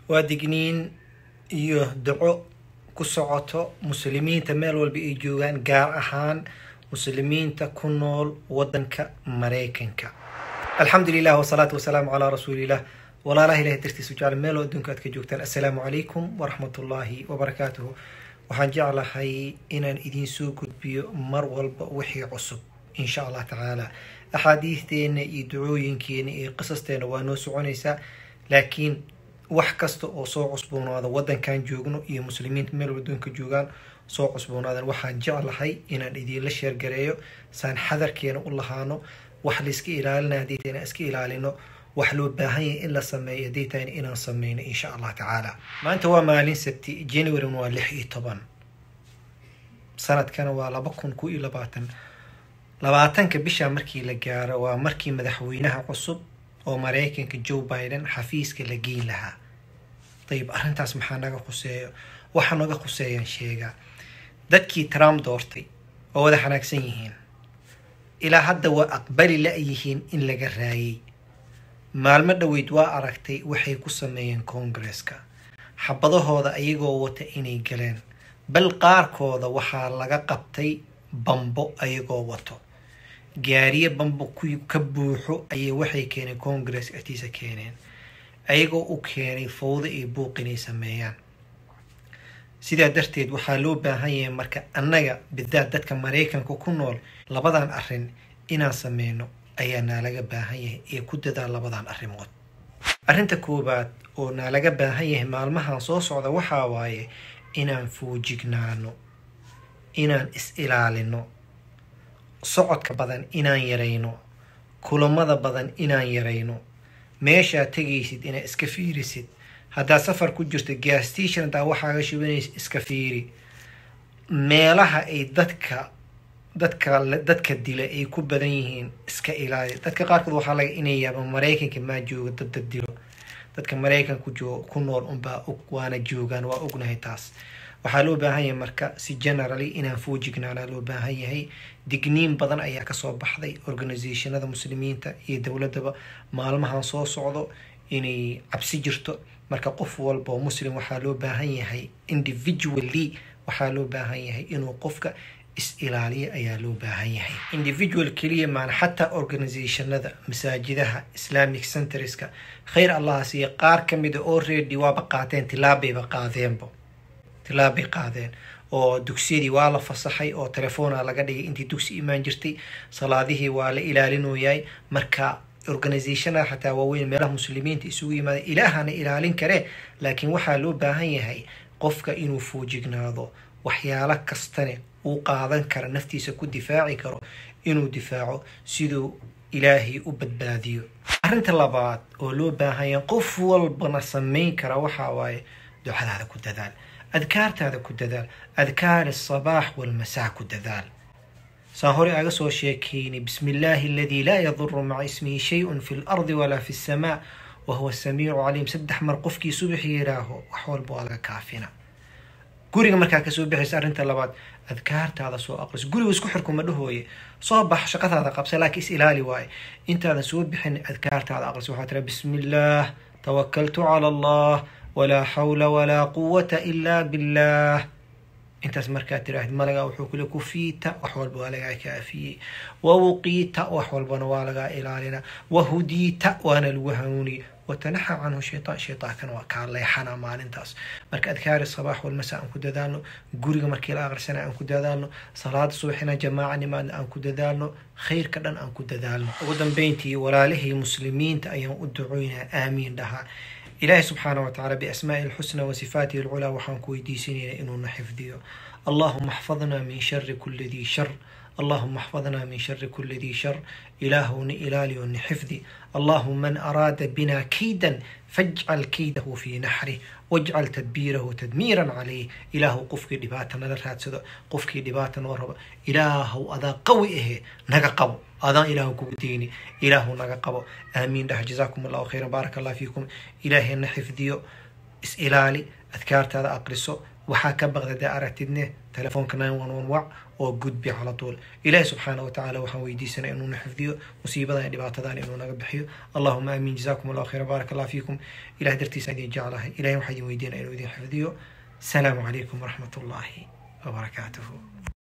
waa digniin iyo duco ku socoto muslimiinta meel walba ay joogaan gaar ahaan muslimiinta ku nool wadanka maraykanka alxamdu lilah wasalaatu wasalaamu calaa rasuulilah walaalaha ilahay dartiisu jecel meel oo adduunka aad ka joogtaan assalaamu calaykum waraxmat ullaahi wabarakaatuhu waxaan jeclahay inaan idiin soo gudbiyo mar walba wixii cusub insha allah tacaala axaadiisteena iyo ducooyinkeena iyo qisasteena waa noo soconaysaa laakiin wax kasta oo soo cusboonaada wadankan joogno iyo muslimiinta meel adduunka joogaan soo cusboonaadan waxaan jeclahay inaan idiinla sheergareeyo saan xadarkeena u lahaano wax layska ilaalina haddii tahayna iska ilaalino wax loo baahan yahay in la sameeyo haddii tahayna inaan sameyno insha allah tacaala maanta waa maalin sabti january waa lix iyo toban sanadkana waa laba kun ku iyo labaatan labaatanka bisha markii la gaaro waa markii madaxweynaha cusub oo maraykanka joe biden xafiiska la geyn lahaa dayib arrintaas maxaa naga khuseeyo waxa naga khuseeyaan sheegaa dadkii trump doortay oo wada xanaagsan yihiin ilaa hadda waa aqbali la-yihiin in laga raayay maalmo dhoweyd waa aragtay waxay ku sameeyeen koongareska xabadahooda ayagoo wata inay galeen bal qaarkooda waxaa laga qabtay bambo ayagoo wato gaariye bambo ku ka buuxo ayay waxay keeneen congress agtiisa keeneen ayagoo u keenay fowdo iyo buuq inay sameeyaan sidaa darteed waxaa loo baahan yahay marka annaga bidaad dadka maraykanka ku nool labadan arrin inaan sameyno ayaa naalaga baahan yahay ee ku dadaa labadan arrimood arrinta koowaad oo naalaga baahan yahay maalmahan soo socda waxaa waaye inaan fuujignaano inaan is-ilaalino socodka badan inaan yarayno kulamada badan inaan yarayno meeshaad tegaysid inaad iska fiirisid haddaad safar ku jirto gaastation haddaa waxaaga shubanaysa iska fiiri meelaha ay dadka dadka dadka dila ay ku badan yihiin iska ilaali dadka qaarkood waxaa laga inay yaaba maraykanka maa jooga dad dad dilo dadka maraykanku joo ku nool unbaa og waana joogaan waa ognahay taas waxaa loo baahan yahay marka si generally inaan foojignaanaa loo baahan yahay digniin badan ayaa kasoo baxday organisationada muslimiinta iyo dowladaba maalmahan soo socdo inay cabsi jirto marka qof walba oo muslim waxaa loo baahan yahay individually waxaa loo baahan yahay inuu qofka is-ilaaliyo ayaa loo baahan yahay individual keliya maan xataa organisationada masaajidaha islamic centreska khayr allaha siiya qaar ka mida oo reedi waaba qaateen tilaabayba qaadeenba tilaabay qaadeen oo dugsiyadii waa la fasaxay oo telefoona laga dhigay intii dugsi imaan jirtay salaadihii waa la ilaalinoyay marka organisationada xataa waaweyn meelaha muslimiinta isugu yimaada ilaahana ilaalin karee laakiin waxaa loo baahan yahay qofka inuu foojignaado waxyaalo kastane uu qaadan kara naftiisa ku difaaci karo inuu difaaco siduu ilaahay u badbaadiyo arrinta labaad oo loo baahan yahay qof walbana sameyn kara waxaa waaye ducadaada ku dadaal adkaartaada ku dadaal adkaar asabaax walmasaa ku dadaal saan hore aga soo sheekeynay bismi illaahi aladii laa yaduru maca ismihi shay-un fi lardi walaa fi lsamaa wa huwa samiicu caliim saddex mar qofkii subaxi yidhaaho wax walba waa laga kaafina guriga markaa kasoo baxaysa arrinta labaad adkaartaada soo aqriso guriga isku xirkuma dhahooye soo bax shaqadaada qabsa laakiin is ilaali waaye intaadan soo bixin adkaartaada aqriso waxaa tira bismi illaah tawakaltu cala allah walaa xawla walaa quwata ilaa billah intaas markaad tiraahid malagaa wuxuu kule kufiita wax walba waa lagaa kaafiyey wawuqiita wax walbana waa lagaa ilaalina wahudiita waana lagu hanuuniyey watanaxa canhu shaytaan shaytaankana waa kaa leexana maalintaas marka adkaari sabaax walmasa aan ku dadaalno guriga markii la aqrisana aan ku dadaalno salaada subaxina jamaaca nimaadna aan ku dadaalno khayrka dhan aan ku dadaalno ugu dambeyntii walaalihii muslimiinta ayaan u ducoynaa aamiin dhahaa ilaahi subxaana wa tacala biasmaa'i alxusna wa sifaatihi alculaa waxaan ku weydiisanayna inuuna xifdiyo allahuma axfadna min shari kuli dii shar اللهم احفظنا من شر كل ذي شر إله إلالي ونحفظي اللهم من أراد بنا كيدا فاجعل كيده في نحره واجعل تدبيره تدميرا عليه إله قفك دباتنا لرهاتسد قفك دباتنا ورب إله أذا قوي إيه نقا قبو أذا إله كوتيني إله نقا قبو آمين ده جزاكم الله خيرا بارك الله فيكم إلهي نحفظيو إس إلالي أذكارت هذا أقرسو waxaa ka baqda dee aragtidne telefoonka nine one one wac oo gudbi cala tuul ilaahi subxaana wa tacaala waxaan weydiisanay inuuna xifdiyo musiibadan iyo dhibaatadan inuu naga bixiyo allahuma aamin jazakum allahu khayra baarak allah fiikum ilah dartiisa idin jeclahay ilahi waxaa idin weydiinaya inuu idin xifdiyo السلام عليكم ورحمة الله وبركاته